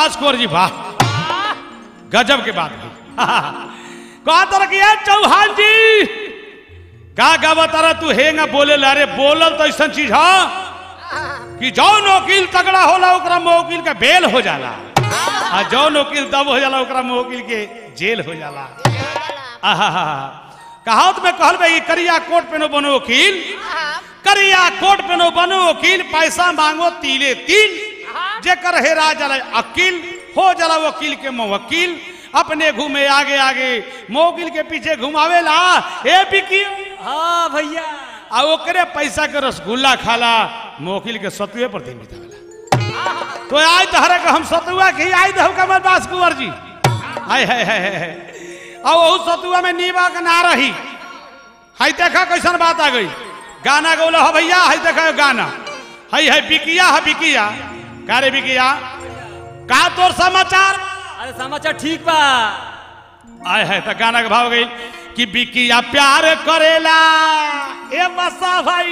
बास कुंवर जी वाह गजब के बात है कहा तरह की है चौहान जी का गावा तारा तू हेंगा बोले ला रे बोलल तो ऐसा चीज है कि जौन वकील तगड़ा होला ओकरा में वकील का बेल हो जाला आ जौन वकील तब हो जाला ओकरा में वकील के जेल हो जाला आहा कहावत में कहल बे कि करिया कोट पे नो बनो वकील करिया कोट पे नो बनो वकील पैसा मांगो तीले तीन जेकर हेरा जाला अकील हो जाला वकील के वकील अपने घूमे आगे आगे मोकिल के पीछे घुमावेला ए बिकी हाँ भैया आ ओकरे पैसा के रसगुल्ला खाला मोकिल के सतुए पर दिन बितावेला तो आज तहरे के हम सतुआ की आई दहु कमर दास कुंवर जी हाय हाय हाय हाय अब वहु सतुआ में नीबा के ना रही हाय देखा कैसन बात आ गई गाना गौला हो भैया हाय देखा गाना हाय हाय बिकिया है बिकिया का रे बिकिया का तोर समाचार अरे समाचार ठीक बा आय है तो गाना के भाव गई कि बिकिया प्यार करेला ए बसा भाई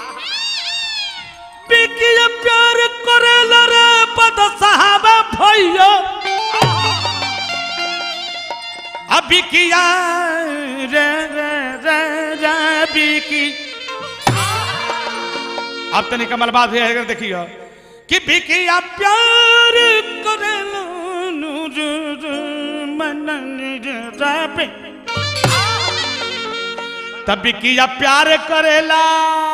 बिकिया प्यार करेला रे पद साहबा भैया अब बिकिया रे रे रे रे बिकी अब तनी कमल बात है अगर देखियो कि बिकिया प्यार करेला नूर मनन पे तब बिकिया प्यार करेला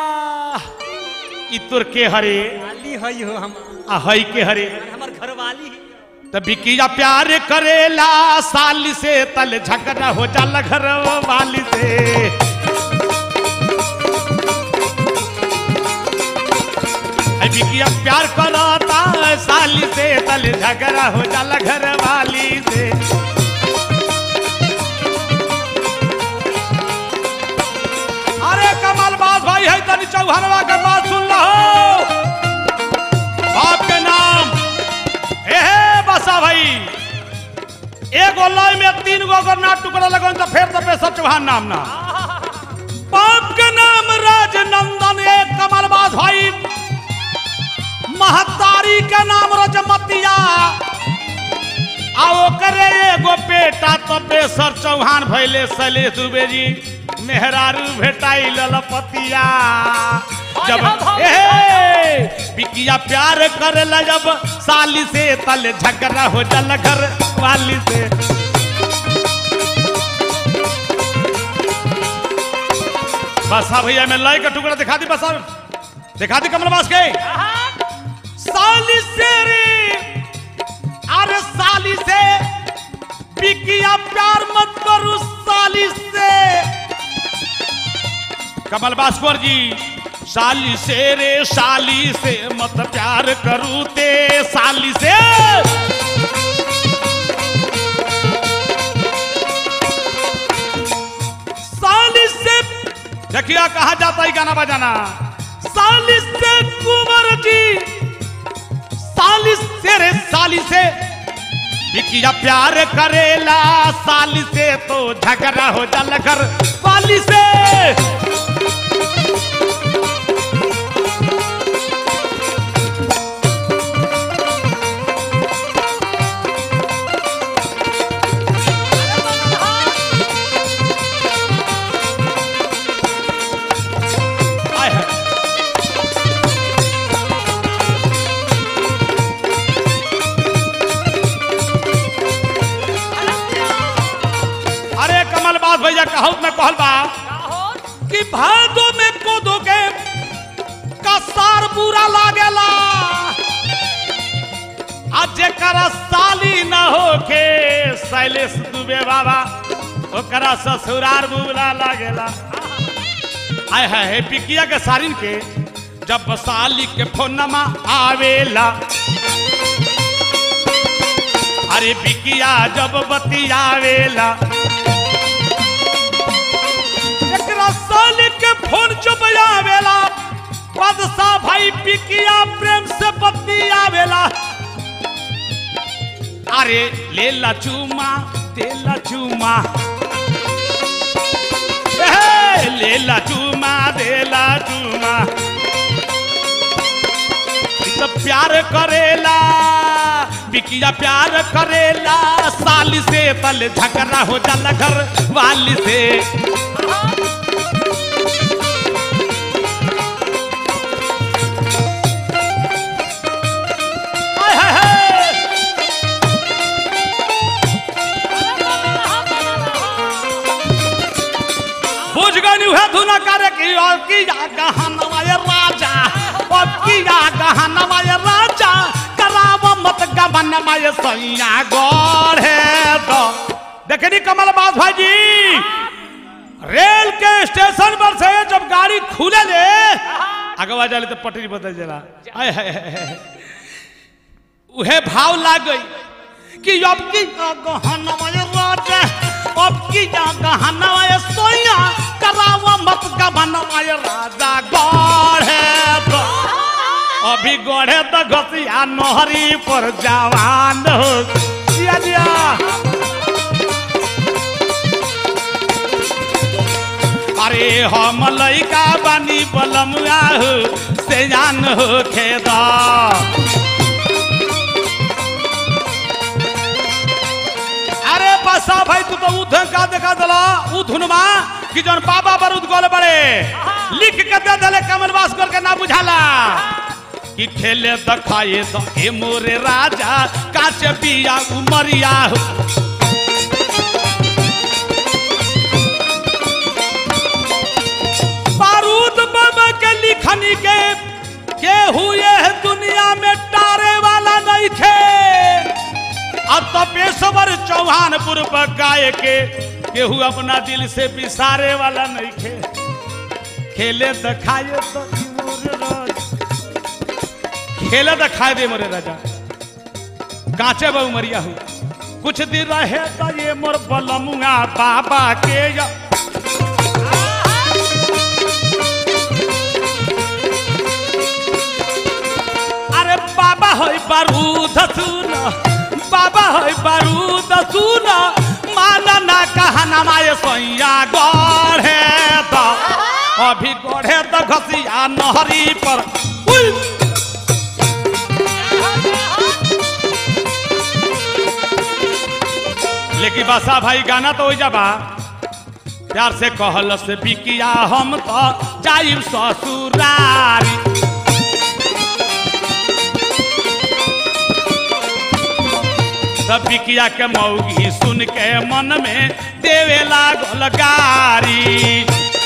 ई तोर के हरे वाली हई हो हम आ हई के हरे हमार घर वाली तब बिकिया प्यार करेला साली से तल झगड़ा हो जाला घर वाली से आई बिकिया प्यार करता साली से तल झगड़ा हो जाला घर वाली से अरे कमाल बात भाई है तनी चौहनवा के बात सुन लो बाप के नाम ए हे बसा भाई एगो लय में तीन गो अगर ना टुकड़ा लगन तो फिर तो बेसर चौहान नाम ना बाप के नाम राजनंदन एक कमलबाज भाई महतारी के नाम रजमतिया आ ओकरे एगो बेटा तो बेसर चौहान भैले शैलेश दुबे जी मेहरारू भेटाई ललपतिया जब ए बिकिया प्यार करेला जब साली से तल झगड़ा हो जल घर वाली से बसा भैया मैं लय का टुकड़ा दिखा दी बसा दिखा दी कमलबास के साली से रे अरे साली से बिकिया प्यार मत करू साली से कमल भास्कर जी साली से रे साली से मत प्यार करू ते साली से साली से देखिए कहा जाता है गाना बजाना साली से कुंवर जी साली से रे साली से बिकिया प्यार करेला साली से तो झगड़ा हो जल कर वाली से आय हाय। अरे कमल बात भैया कहूँ में कहल बा कि भादो में कोदो के कसार बुरा लागेला आ जेकरा साली न होके शैलेश दुबे बाबा ओकरा ससुरार बुरा लागेला आय है हे पिकिया के सारिन के जब साली के फोनमा आवेला अरे बिकिया जब बतियावेला एकरा साली के फोन चुप आवेला बादशाह भाई बिकिया प्रेम से बतियावेला अरे लेला चूमा तेला चूमा ए, लेला चूमा देला चूमा ई तो प्यार करेला बिकिया प्यार करेला साली से तल झगड़ा हो जाला घर वाली से हाय, हाय, हाय। बुझ गई उहे धुना करे की और की जा गहनवाय राजा और की जा गहनवाय राजा कराव मत गवनवाय सैया गढ़े तो देखनी कमल बास भाई जी रेल के स्टेशन पर से जब गाड़ी खुले ले अगवा जाले तो पटरी बदल जला आय हाय हाय हाय। उहे भाव लाग गई कि अब की गहनवाय राजा अब की गहनवाय सोया करावा मत गहनवाय राजा गढ़े तो अभी गढ़े तो घसिया नहरी पर जवान हो जिया जिया अरे हम लइका बानी बलमुआ हो से जान हो खेदा अरे बसा भाई तू तो उधन का देखा दला उधुनमा कि जौन बाबा बरूद गोल बड़े लिख के दे दले कमलवास गोल के ना बुझाला कि खेले दखाए तो ए मोरे राजा काचे बिया उमरिया हो बारूद बाबा के लिखनी के के हुए है दुनिया में टारे वाला नहीं थे अब तो पेशवर चौहानपुर पर गाय के केहू अपना दिल से बिसारे वाला नहीं खे खेले दिखाए तो ई मोरे राजा। खेले दिखाए दे मोरे राजा काचे बहु मरिया हूँ कुछ दिन रहे तो ये मोर बलमुआ बाबा के या अरे बाबा होय बारूद सुन बाबा होय बारूद सुन माना ना कहना माय सैया गढ़े तो अभी गढ़े तो घसिया नहरी पर उई! लेकिन बसा भाई गाना तो हो जाबा प्यार से कहल से बिकिया हम तो जाइब ससुरारी तब बिकिया के मौगी सुन के मन में देवे लागल गारी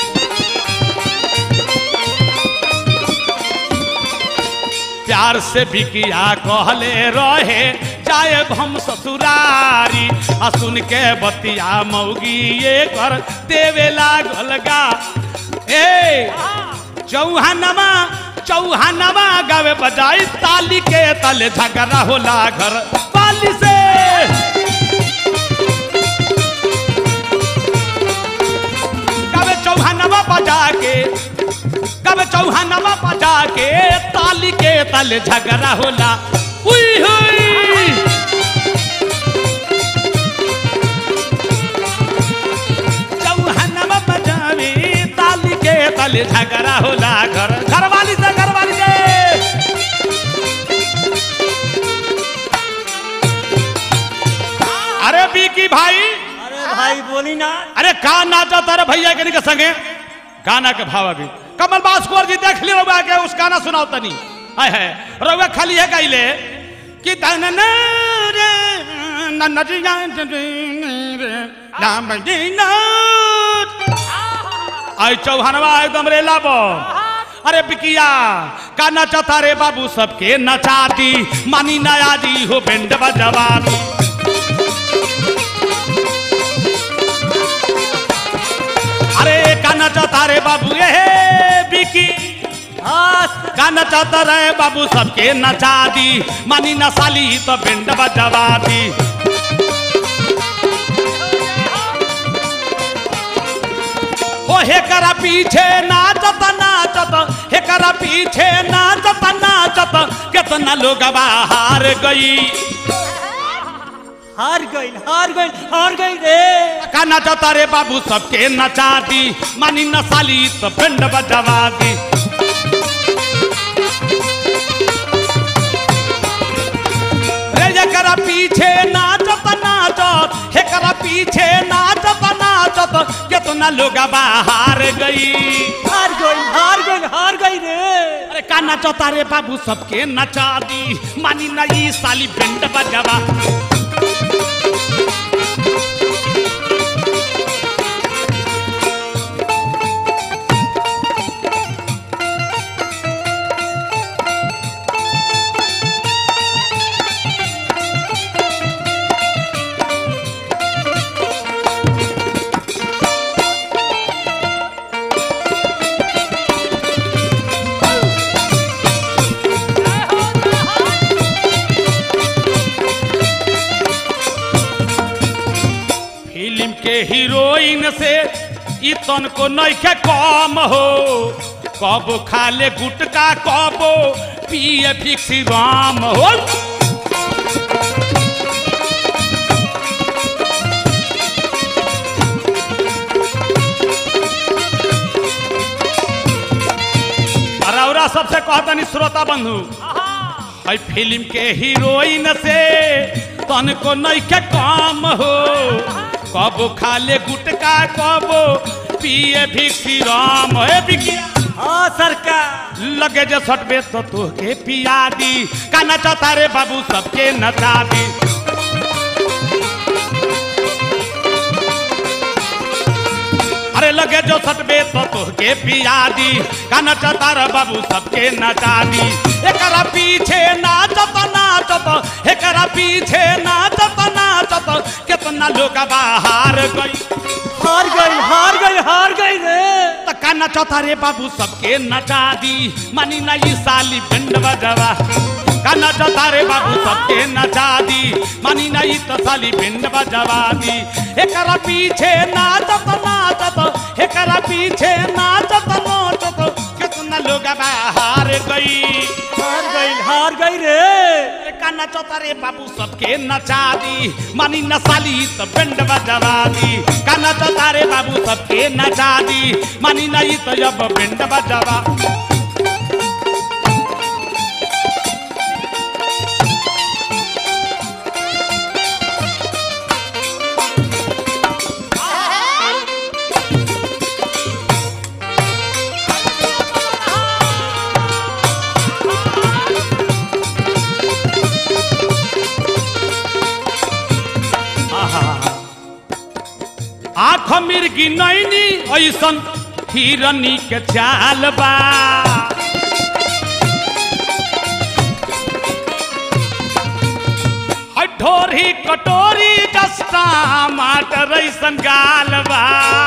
प्यार से बिकिया कहले रहे जाए हम ससुरारी आ सुन के बतिया मौगी ये कर देवे लागल गा ए चौहानमा चौहानमा गावे बजाई ताली के तले झगड़ा होला घर पाली से गावे चौहानमा बजा के गावे चौहानमा बजा के ताली के तले झगड़ा होला हुई हुई चौहानमा बजावे ताली के तले झगड़ा होला घर घरवाली से घरवाली से अरे बीकी भाई अरे भाई बोली ना अरे का नाचा तारे भैया के निके संगे गाना के भाव अभी कमल बास्कोर जी देख लियो रउआ के उस गाना सुनाओ तनी हाय है रउआ खाली है गाइले कि तन न रे न न जी जान रे नाम जी न आई चौहानवा एकदम रे लाबो अरे बिकिया का नचता रे बाबू सबके नचा दी मानी नया दी हो बेंड बजवा दी अरे काना चाहता रे बाबू ये बिकी हाँ गाना चाहता रहे बाबू सबके नचा दी मानी नसाली तो बेंड बजवा दी ओ हेकरा पीछे नाचत नाचत हेकरा पीछे नाचत नाचत कितना लोग हार गई हार गई हार गई हार गई रे का नचता रे बाबू सबके नचा दी मानी नसाली तो बेंड बजवा दी रे जकर पीछे नाचत नाचत हेकरा पीछे नाचत नाचत केतना लोग बाहर गई हार गई हार गई हार गई रे अरे का नाचता रे बाबू सबके नचा दी मानी ना ई साली बेंड बजावा फिल्म के हीरोइन से इतन को नइखे कम हो कब खा ले गुटका कब पिए फिक्सी राम हो अरौरा सबसे कहतनी श्रोता बंधु है फिल्म के हीरोइन से तन को नइखे कम हो कब खा ले गुटका कब पिए भिक्षी राम हे बिकिया हाँ सरकार लगे जे सटबे तो तोहके पिया दी का नचता रे बाबू सबके नचा दी अरे लगे जो सटबे तो तोहके पिया दी का नचता रे बाबू सबके नचा दी एकरा पीछे नाचत नाचत एकरा पीछे नाचत नाचत कितना लोग बाहर गई हार गई हार गई हार गई रे त का नचता रे बाबू सबके नचा दी मानी ना ई साली बेंड बजवा का नचता रे बाबू सबके नचा दी मानी ना ई त साली बेंड बजवा दी एकरा पीछे नाचत नाचत एकरा पीछे नाचत नाचत कितना लोग बाहर गई हार गई हार गई रे अरे का नचता रे बाबू सबके नचा दी मानी न साली त बेंड बजवा दी का नचता रे बाबू सबके नचा दी मानी नहीं तो अब बेंड बजवा आँख मिर्गी नैनी ऐसन हिरनी के चाल बा है ढोरी कटोरी जस्ता माटर ऐसन गाल बा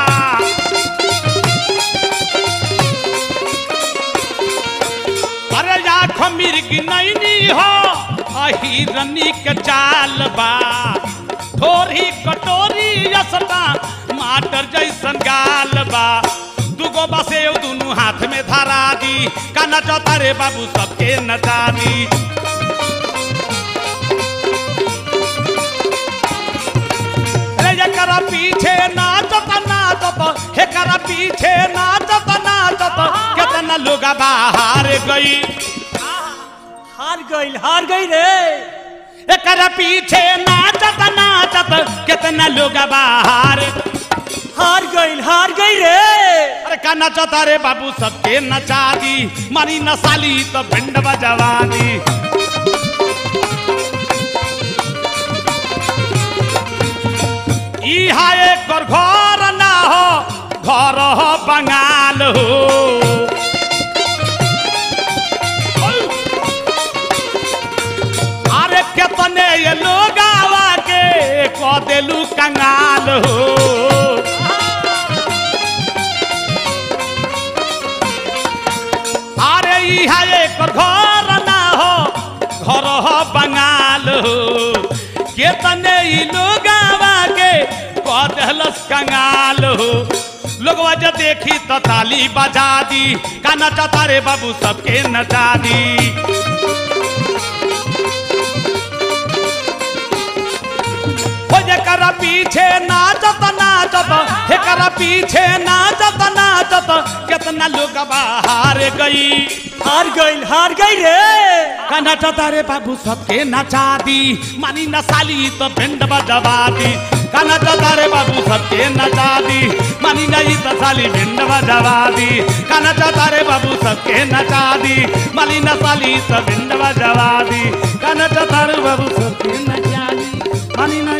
अरे आँख मिर्गी नैनी हो आ हिरनी के चाल बा ढोरी कटोरी यसता माटर जैसन गाल बा दुगो बसे दुनु हाथ में धरा दी का नचता रे बाबू सबके नचा दी रे एकरा पीछे नाचत नाचत एकरा पीछे नाचत नाचत कितना लोग बाहर गई हार गई हार गई रे एकरा पीछे नाचत नाचत कितना लोग बाहर हार गई हार गई रे अरे का नचता रे बाबू सबके नचा दी मारी नसाली तो भिंड बजवा दी इहा एक और घर ना हो घर हो बंगाल हो अरे कितने ये लोग आवा के कह देलू कंगाल हो अरे इहा एक घर ना हो घर हो बंगाल हो केतने ई लोग आवा के कह देलस कंगाल हो लोगवा जब देखी तो ताली बजा दी का नचाता रे बाबू सबके नचा दी हो जकरा पीछे नाचत नाचत एकरा पीछे नाचत नाचत कितना लोग बाहर गई हार गइल हार गई रे गाना तारे बाबू सबके नचा दी मानी न साली तो बेंड बजवा दी गाना तारे बाबू सबके नचा दी मानी नहीं तो साली बेंड बजवा दी गाना तारे बाबू सबके नचा दी मानी न साली तो बेंड बजवा दी गाना तारे बाबू सबके नचा दी मानी नहीं